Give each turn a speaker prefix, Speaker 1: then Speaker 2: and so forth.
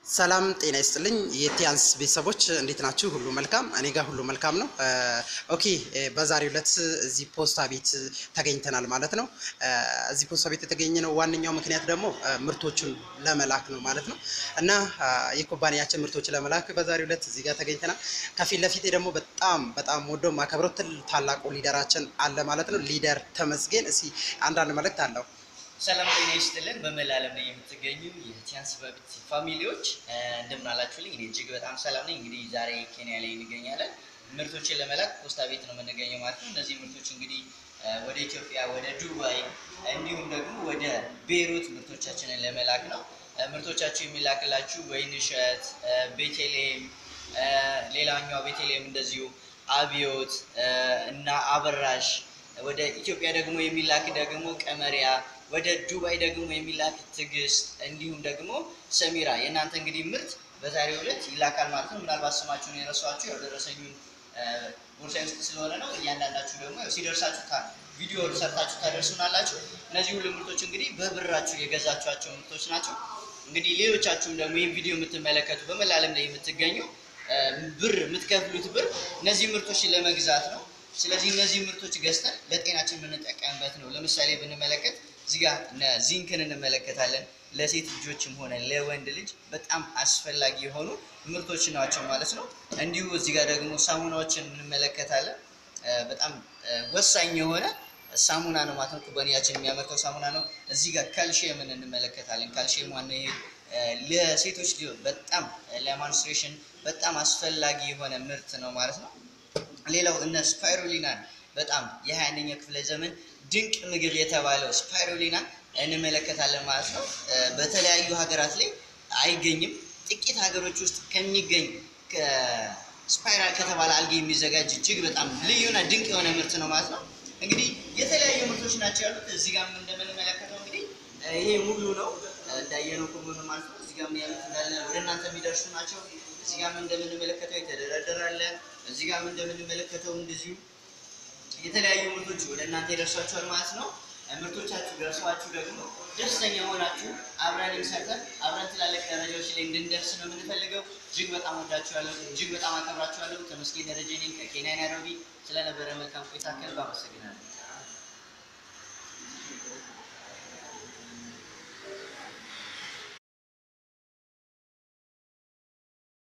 Speaker 1: ሰላም ጤና ይስጥልኝ የቲያንስ ቤተሰቦች እንዴት ናችሁ? ሁሉ መልካም? እኔ ጋር ሁሉ መልካም ነው። ኦኬ በዛሬው ዕለት እዚህ ፖስታ ቤት ተገኝተናል ማለት ነው። እዚህ ፖስታ ቤት የተገኘነው ዋነኛው ምክንያት ደግሞ ምርቶቹን ለመላክ ነው ማለት ነው እና የኩባንያችን ምርቶች ለመላክ በዛሬው ዕለት እዚህ ጋር ተገኝተናል። ከፊት ለፊቴ ደግሞ በጣም በጣም ወደው ማከብረው ትል ታላቁ ሊደራችን አለ ማለት ነው። ሊደር ተመስገን እስኪ አንዳንድ መልእክት አለው።
Speaker 2: ሰላም ጤና ይስጥልን። በመላ ዓለም ላይ የምትገኙ የቲያንስ በብት ፋሚሊዎች እንደምን አላችሁልኝ? እኔ እጅግ በጣም ሰላም ነኝ። እንግዲህ ዛሬ ኬንያ ላይ እንገኛለን። ምርቶችን ለመላክ ፖስታ ቤት ነው የምንገኘው ማለት ነው። እነዚህ ምርቶች እንግዲህ ወደ ኢትዮጵያ፣ ወደ ዱባይ እንዲሁም ደግሞ ወደ ቤይሩት ምርቶቻችንን ለመላክ ነው። ምርቶቻችሁ የሚላክላችሁ ወይንሸት፣ ቤተልሔም፣ ሌላኛው ቤተልሔም እንደዚሁ አብዮት እና አበራሽ ወደ ኢትዮጵያ ደግሞ የሚላክ ደግሞ ቀመሪያ ወደ ዱባይ ደግሞ የሚላክ ትዕግስት እንዲሁም ደግሞ ሰሚራ የእናንተ እንግዲህ ምርት በዛሬው ዕለት ይላካል ማለት ነው። ምናልባት ስማችሁን የረሷችሁ ያው ደረሰኙን ቦርሳዬ ውስጥ ስለሆነ ነው። እያንዳንዳችሁ ደግሞ ያው ሲደርሳችሁ ቪዲዮ ሰርታችሁ ታደርሱናላችሁ። እነዚህ ሁሉ ምርቶች እንግዲህ በብራችሁ የገዛችኋቸው ምርቶች ናቸው። እንግዲህ ሌሎቻችሁም ደግሞ ይህን ቪዲዮ የምትመለከቱ በመላ ዓለም ላይ የምትገኙ ብር የምትከፍሉት ብር እነዚህ ምርቶችን ለመግዛት ነው። ስለዚህ እነዚህ ምርቶች ገዝተን ለጤናችን የምንጠቀምበት ነው። ለምሳሌ ብንመለከት እዚህ ጋር ዚንክን እንመለከታለን። ለሴት ልጆችም ሆነ ለወንድ ልጅ በጣም አስፈላጊ የሆኑ ምርቶች ናቸው ማለት ነው። እንዲሁ እዚህ ጋር ደግሞ ሳሙናዎችን እንመለከታለን። በጣም ወሳኝ የሆነ ሳሙና ነው ማለት ነው። ኩባንያችን የሚያመርተው ሳሙና ነው። እዚህ ጋር ካልሽየምን እንመለከታለን። ካልሽየም ዋና ይሄ ለሴቶች በጣም ለማንስትሬሽን በጣም አስፈላጊ የሆነ ምርት ነው ማለት ነው። ሌላው እነ ስፓይሩሊናን በጣም የሀያ አንደኛ ክፍለ ዘመን ድንቅ ምግብ የተባለው ስፓይሩሊና እንመለከታለን ማለት ነው። በተለያዩ ሀገራት ላይ አይገኝም። ጥቂት ሀገሮች ውስጥ ከሚገኝ ስፓይራል ከተባለ አልጌ የሚዘጋጅ እጅግ በጣም ልዩና ድንቅ የሆነ ምርት ነው ማለት ነው። እንግዲህ የተለያዩ ምርቶች ናቸው ያሉት። እዚህ ጋር እንደምንመለከተው እንግዲህ ይሄ ሙሉ ነው እንዳየነው ከሆነ ማለት ነው። እዚህ ጋር ያሉት እንዳለ ወደ እናንተ የሚደርሱ ናቸው። እዚህ ጋር እንደምንመለከተው የተደረደራለ እዚህ ጋር እንደምንመለከተው እንደዚሁ የተለያዩ ምርቶች ወደ እናንተ ይደርሷችኋል ማለት ነው። ምርቶቻችሁ ደርሷችሁ ደግሞ ደስተኛ ሆናችሁ አብረን ሰርተን አብረን ትላልቅ ደረጃዎች ላይ እንድንደርስ ነው የምንፈልገው። እጅግ በጣም ወዳችኋለሁ፣ እጅግ በጣም አከብራችኋለሁ። ተመስገን ደረጀ ነኝ ከኬንያ ናይሮቢ። ስለነበረ መልካም ቆይታ ከልብ አመሰግናለሁ።